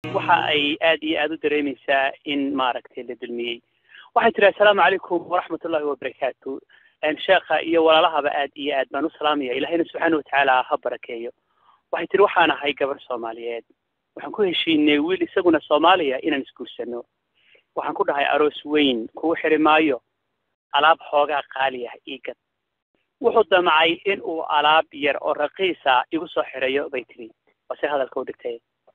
waxa ay aad iyo aad u dareemaysaa in maaragtay la dulmiyey waxay tihi assalaamu calaykum waraxmat ullahi wabarakaatu sheekha iyo walaalahaba aad iyo aad baan u salaamaya ilahayna subxaana watacaala ha barakeeyo waxay tihi waxaan ahay gabar soomaaliyeed waxaan ku heshiinay wiil isaguna soomaaliya inaan isguursano waxaan ku dhahay aroos weyn kugu xiri maayo alaab xoogaa qaali ah iigad wuxuu damcay in uu alaab yar oo raqiisa igu soo xirayo bay tiri waase hadalka u dhigtay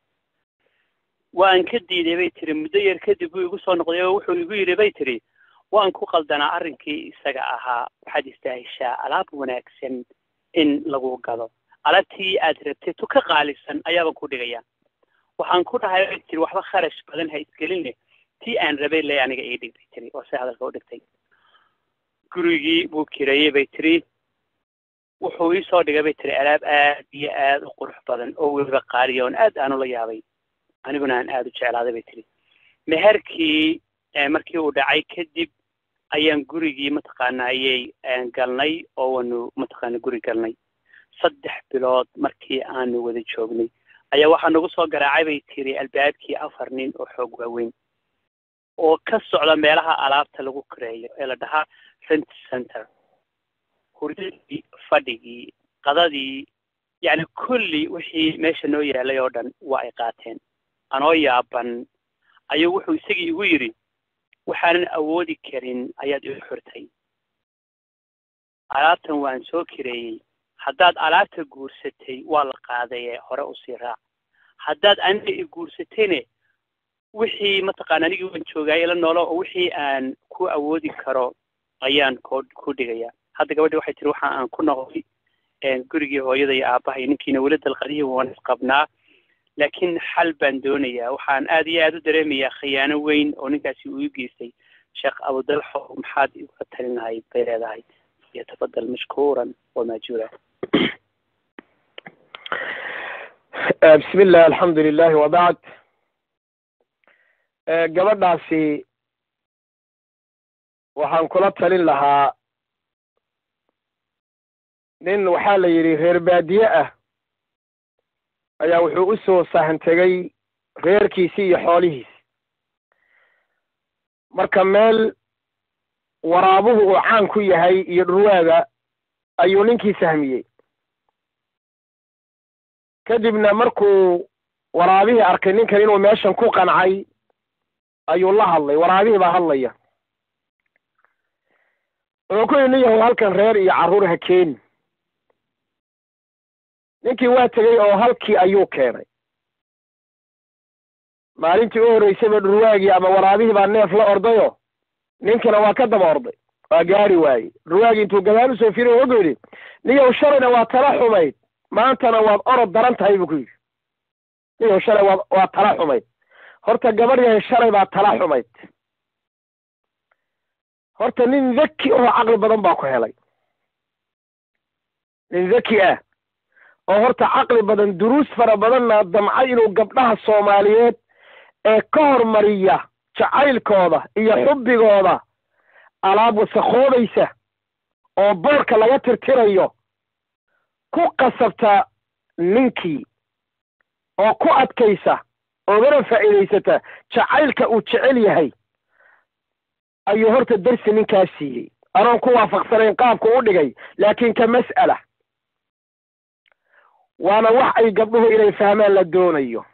waan ka diiday bay tiri muddo yar kadib buu igu soo noqday oo wuxuu igu yidhi bay tiri waan ku qaldanaa arrinkii isaga ahaa waxaad istaahishaa alaab wanaagsan in lagu gado alaabtii aad rabtay tu ka qaalisan ayaabaan ku dhigaya waxaan ku dhahay bay tiri waxba kharash badan ha isgeline tii aan rabay le aniga ii dhig bay tiri oo se hadalka u dhigtay gurigii buu kireeyey bay tiri wuxuu ii soo dhigay bay tiri alaab aad iyo aad u qurux badan oo weliba qaaliya oon aad aan ula yaabay aniguna aan aada u jeclaaday bay tiri meherkii markii uu dhacay kadib ayaan gurigii mataqaana ayay galnay oo waanu mataqaana guri galnay saddex bilood markii aanu wada joognay ayaa waxaa nagu soo garaacay bay tiri albaabkii afar nin oo xoog waaweyn oo ka socda meelaha alaabta lagu kareeyo ee la dhahaa rent center hurdadii fadhigii qadadii yacni kulli wixii meesha noo yaalay oo dhan waa ay qaateen anoo yaaban ayuu wuxuu isagii igu yidhi waxaanan awoodi karin ayaad igu xirtay alaabtan waan soo kireeyey haddaad alaabta guursatay waa la qaadaye hore usii raac haddaad aniga i guursatayne wixii mataqaana anigii waan joogaay ila noolo oo wixii aan ku awoodi karo ayaan ko ku dhigaya hadda gabadhi waxay tiri waxa aan ku noqday gurigii hooyada iyo aabbahay ninkiina weli dalqadihii waan isqabnaa laakiin xal baan doonayaa waxaan aad iyo aad u dareemayaa khiyaano weyn oo ninkaasi uu i geystay sheekh abudalxo maxaad igula talin lahayd bay leedahay yatafadal mashkuuran wamaajuura bismi illah alxamdu lilahi wabacd gabadhaasi waxaan kula talin lahaa nin waxaa la yidhi reer baadiye ah ayaa wuxuu u soo sahan tegey reerkiisii iyo xoolihiisi marka meel waraabuhu uu caan ku yahay iyo dhurwaaga ayuu ninkii sahmiyey kadibna markuu waraabihii arkay ninkan inuu meeshan ku qancay ayuu la hadlay waraabihii baa hadlaya wuxuu ku yidhi nin yahow halkan reer iyo carruur ha keeni ninkii waa tegey oo halkii ayuu keenay maalintii u horreysayba dhurwaagii ama waraabihii baa neef la ordayo ninkina waa ka daba orday waa gaari waayey dhurwaagii intuu gadaal usoo firay wuxuu yidhi niyow shalayna waa tala xumayd maantana waad orod daran tahay buu ku yidhi niyow shalay waad waa tala xumayd horta gabadh yahay shalay baa tala xumayd horta nin dhaki oo caqli badan baa ku helay nin dhaki ah oo horta caqli badan duruus fara badanna damcay inuu gabdhaha soomaaliyeed ee ka hormariya jacaylkooda iyo xubbigooda alaab wasakoobaysa oo boorka laga tirtirayo ku qasabta ninkii oo ku adkaysa oogana faa'iidaysata jacaylka uu jecel yahay ayuu horta darsi ninkaas siiyey anoon ku waafaqsanayn qaabku u dhigay laakiin ka mas'ala waana wax ay gabdhuhu inay fahmaan la doonayo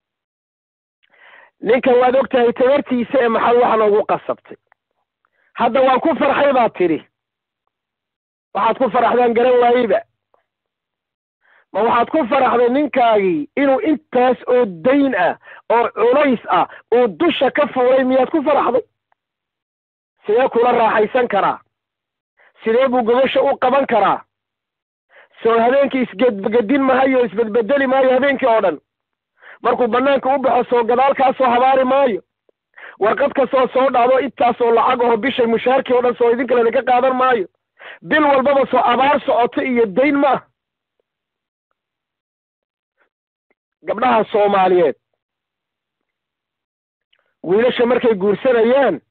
ninkan waad og tahay tabartiisa ee maxaad wax noogu qasabtay hadda waan ku farxay baad tidhi waxaad ku faraxdaan garan waayeyba ma waxaad ku faraxday ninkaagii inuu intaas oo dayn ah oo culays ah uu dusha ka fuulay miyaad ku faraxday sidee kula raaxaysan karaa sidee buu gobasha u qaban karaa soo habeenkii isgedgedin mahayo isbedbedeli maayo habeenkii oo dhan markuu banaanka u baxo soo gadaal kaa soo habaari maayo warqad kastoo soo dhacdo intaasoo lacag aho bishay mushaarkii oo dhan soo idin kale idinka qaadan maayo bil walbaba soo abaar socoto iyo dayn ma ah gabdhaha soomaaliyeed wiilasha markay guursanayaan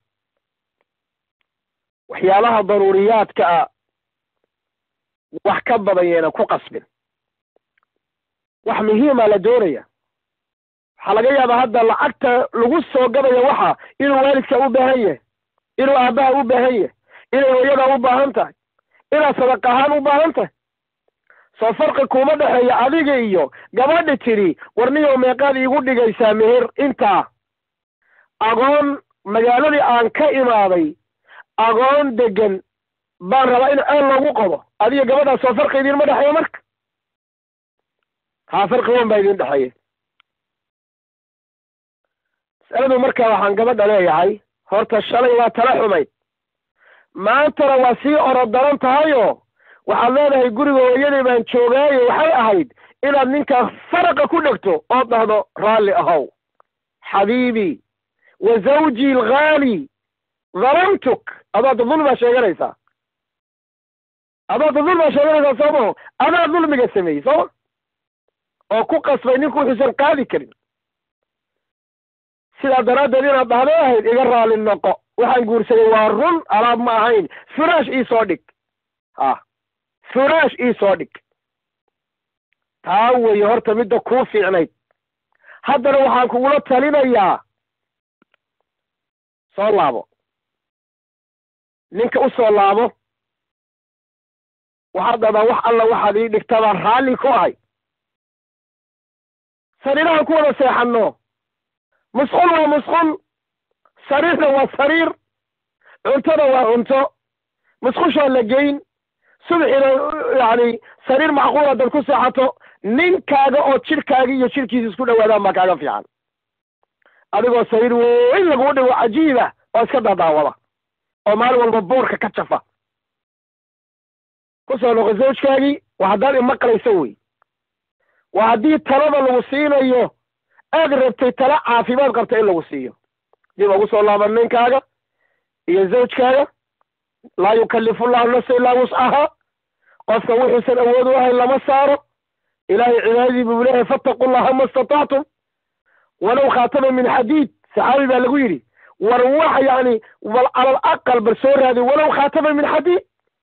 waxyaalaha daruuriyaadka ah wax ka badan yeena ku qasbin wax muhiima la doonaya waxaa laga yaabaa hadda lacagta lagu soo gadayo waxa inuu waalidka u baahan yahay inuu aabbaha u baahan yahay inay hooyada u baahan tahay inaad sadaq ahaan u baahan tahay soo farqi kuma dhexeeya adiga iyo gabadhi tidhi warniyow meeqaad iigu dhigaysaa meher intaa agoon magaaladii aan ka imaaday agoon degan baan rabaa in ceel loogu qodo adiga gabadhaas soo farqi idinma dhexeeya marka haa farqi wan baa idin dhexeeya masaladu marka waxaan gabadha leeyahay horta shalay waa tala xumayd maantana waa sii orod daran tahayoo waxaad leedahay guriga hooyadii baan joogaayo waxay ahayd inaad ninkaa faraqa ku dhegto ood dhahdo raalli ahow xabiibii wa zawjii alghaali dalamtuk adaada dulmaa sheeganaysaa adaada dulmaa sheeganaysaa soomaho adaa dulmiga sameeyey sooma oo ku qasbay ninku wuxuusan qaadi karin sidaa daraaddeed inaad dhahdo ahayd iga raali noqo waxaan guursaday waa run alaab ma ahayn firaash ii soo dhig ha firaash ii soo dhig taa weeye horta midda kuu fiicnayd haddana waxaan kugula talinayaa soo laabo ninka u soo laabo waxaad dhahdaa wax alla waxaad ii dhigtabaan raalli ku ahay sariirahan ku wada seexanno musqul waa musqul sariirna waa sariir cuntada waa cunto musqushaa la geyn subxina yacni sariir macquula dad ku seexato ninkaaga oo jidhkaaga iyo jidhkiisa isku dhawaadaan baa kaaga fiican adigoo sariir weyn laguu dhigo cajiiba oo iska dadaawada oo maalin walba boorka ka jafa ku soo noqo zawjkaagii waa haddaad imaqlayso wey waa haddii talada lagu siinayo aad rabtay tala caafimaad qabta in lagu siiyo dib ugu soo laaban ninkaaga iyo zawjkaaga laa yukallifu llahu nafsa ilaa wuscaha qofka wuxuusan awood u ahayn lama saaro ilaahay cibaadadii buu leeyahay fattaqu llaha ma istatactum walow khaatama min xadiid saxaabi baa lagu yidhi war wax yani bal calal aqal bal soo raadi walow khaatama min xadiid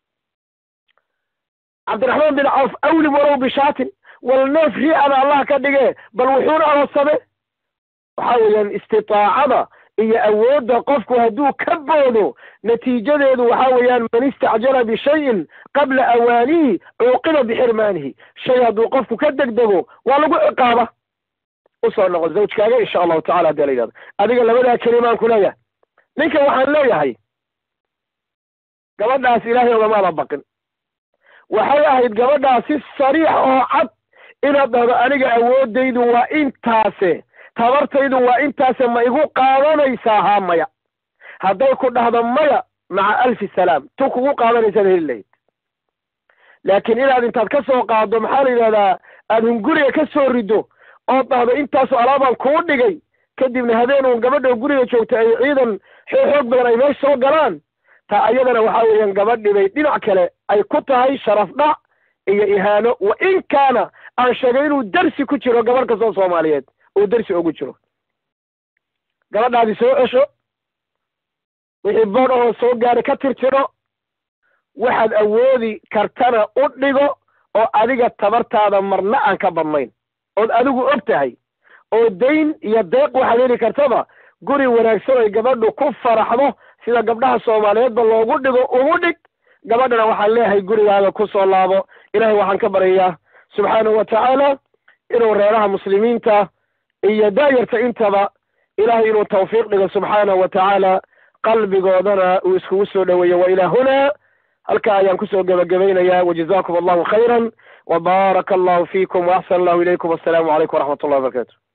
cabdiraxmaan bin cawf awlim walow bishaatin wal neef riicada allah ka dhige bal wuxuuna aroosame waxaa weeyaan istitaacada iyo awoodda qofku hadduu ka boodo natiijadeedu waxaa weeyaan man istacjala bishayin qabla awaanihi cuuqiba bixirmaanihi shay hadduu qofku ka degdego waa lagu ciqaaba usoo noqo zawjkaaga insha allahu tacala hadii la yidhahdo adiga labadaa kelimaan ku leeyahay ninka waxaan leeyahay gabadhaas ilaahay ogamaada baqin waxay ahayd gabadhaas si sariix oo cad inaad dhahdo aniga awoodaydu waa intaase tabartaydu waa intaase ma igu qaadanaysaa haa maya hadday ku dhahdo maya maca alfi salaam tu kugu qaadanaysaad heli lahayd laakiin inaad intaad ka soo qaaddo maxaa la yidhahdaa aad hunguriga ka soo riddo ood dhahdo intaasoo alaabaan kuu dhigay kadibna habeen uun gabadha guriga joogta ay ciidan xoog xoog badan ay meesha soo galaan taa ayadana waxaa weeyaan gabadhi bay dhinac kale ay ku tahay sharaf dhac iyo ihaano wa in kaana aan sheegay inuu dersi ku jiro gabadh kastoo soomaaliyeed uu dersi ugu jiro gabadhaadi soo cesho wixii bood ahoo soo gaadhay ka tirtiro waxaad awoodi kartana u dhigo oo adiga tabartaada marna aan ka badnayn ood adigu og tahay oo dayn iyo deeq waxaad heli kartaba guri wanaagsan oy gabadhu ku faraxdo sida gabdhaha soomaaliyeedba loogu dhigo ugu dhig gabadhana waxaan leeyahay gurigaaga ku soo laabo ilahay waxaan ka baryayaa subxaanahu wa tacaala inuu reeraha muslimiinta iyo daayarta intaba ilahay inuu tawfiiq dhigo subxaanahu wa tacaala qalbigoodana uu iskugu soo dhoweeyo wa ilaa hunaa halkaa ayaan kusoo gebagabaynayaa wajazakum allahu khayran وبارك الله فيكم وأحسن الله إليكم والسلام عليكم ورحمة الله وبركاته